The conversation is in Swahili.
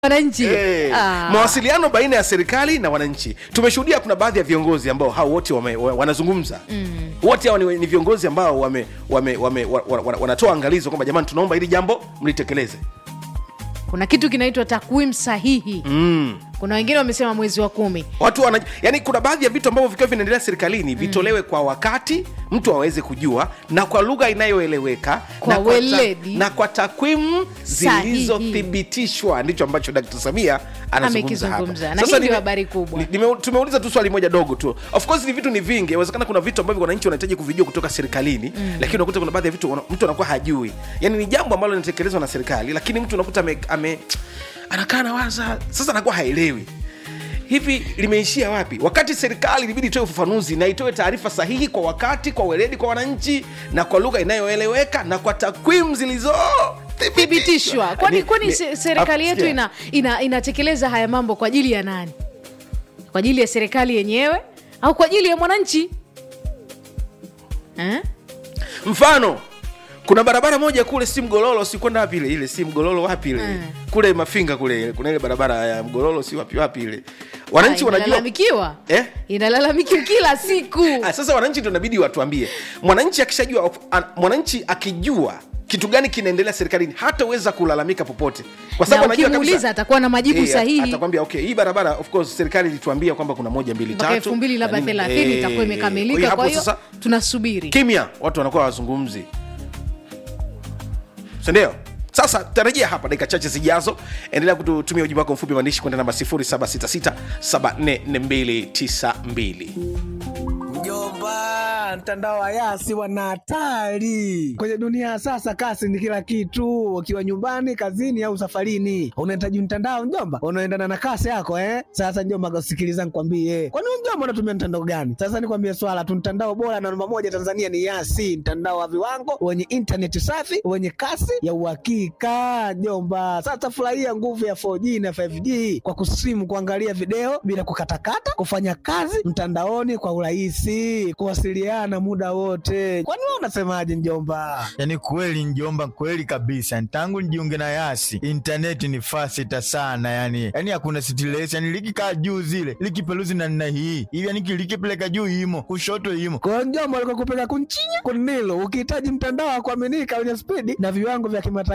wananchi Eh, Ah. mawasiliano baina ya serikali na wananchi tumeshuhudia kuna baadhi ya viongozi ambao hao wote wame, wa- wanazungumza mm. wote hao ni, ni viongozi ambao wame, wame, wame, wa, wa, wa, wanatoa angalizo kwamba jamani tunaomba hili jambo mlitekeleze kuna kitu kinaitwa takwimu sahihi mm. kuna wengine wamesema mwezi wa kumi watu wana, yani kuna baadhi ya vitu ambavyo vikiwa vinaendelea serikalini vitolewe kwa wakati mtu aweze kujua na kwa lugha inayoeleweka Kwa na ta- weledi. na kwa takwimu Sahihi. zilizothibitishwa ndicho ambacho Dkt. Samia anazungumza hapa. Amekizungumza. Na Sasa hii ndio nime- habari kubwa. ni- nime- tumeuliza tu swali moja dogo tu of course ni vitu ni vingi inawezekana kuna vitu ambavyo wananchi wanahitaji kuvijua kutoka serikalini mm. lakini unakuta kuna baadhi ya vitu wana- mtu anakuwa hajui yani ni jambo ambalo linatekelezwa na serikali lakini mtu unakuta ame, ame anakaa na waza sasa anakuwa haelewi hivi limeishia wapi wakati serikali ilibidi itoe ufafanuzi na itoe taarifa sahihi kwa wakati kwa weledi kwa wananchi na kwa lugha inayoeleweka na kwa takwimu zilizo thibitishwa kwani Ni- kwani ni- se- serikali yetu sikia. ina, ina, inatekeleza haya mambo kwa ajili ya nani kwa ajili ya serikali yenyewe au kwa ajili ya mwananchi eh? mfano kuna barabara moja kule si mgololo si kwenda wapi ile ile si mgololo wapi ile Mm. kule mafinga kule kuna ile barabara ya mgololo si wapi wapi ile wananchi Ah, wanajua inalalamikiwa Eh? inalalamikiwa kila siku Ah, sasa wananchi ndio inabidi watuambie mwananchi akishajua of- an- mwananchi akijua kitu gani kinaendelea serikalini hataweza kulalamika popote kwa na anajua ukimuuliza kabisa atakuwa na majibu Eh, at- sahihi atakwambia okay hii barabara of course serikali ilituambia kwamba kuna moja mbili mpaka tatu elfu mbili labda na nini. thelathini Eh, itakuwa kwa imekamilika hiyo kwa hapo hiyo sasa tunasubiri kimya watu wanakuwa wazungumzi sindio sasa tarajia hapa dakika chache zijazo endelea kututumia ujumbe wako mfupi maandishi kwenda namba 766744292 Mjomba, mtandao wa Yasi wana hatari kwenye dunia ya sasa. Kasi ni kila kitu, ukiwa nyumbani, kazini au safarini, unahitaji mtandao mjomba, unaendana na kasi yako eh. Sasa mjomba, sikiliza nikwambie, kwani wewe mjomba unatumia mtandao gani? Sasa nikwambie swala tu, mtandao bora na namba moja Tanzania ni Yasi, mtandao wa viwango wenye intaneti safi wenye kasi ya uhakika mjomba. Sasa furahia nguvu ya 4G na 5G kwa kusimu, kuangalia video bila kukatakata, kufanya kazi mtandaoni kwa urahisi, kuwasiliana muda wote. Kwani wewe unasemaje mjomba? yaani kweli njomba kweli kabisa tangu nijiunge na yasi intaneti ni fasita sana yani yani hakuna stress yani likikaa juu zile likipeluzi na nna hii hivi yani likipeleka juu imo kushoto imo Kwa hiyo mjomba, alikuwa kupeka kunchinya kunilo, ukihitaji mtandao wa kuaminika wenye spidi na viwango vya kimataifa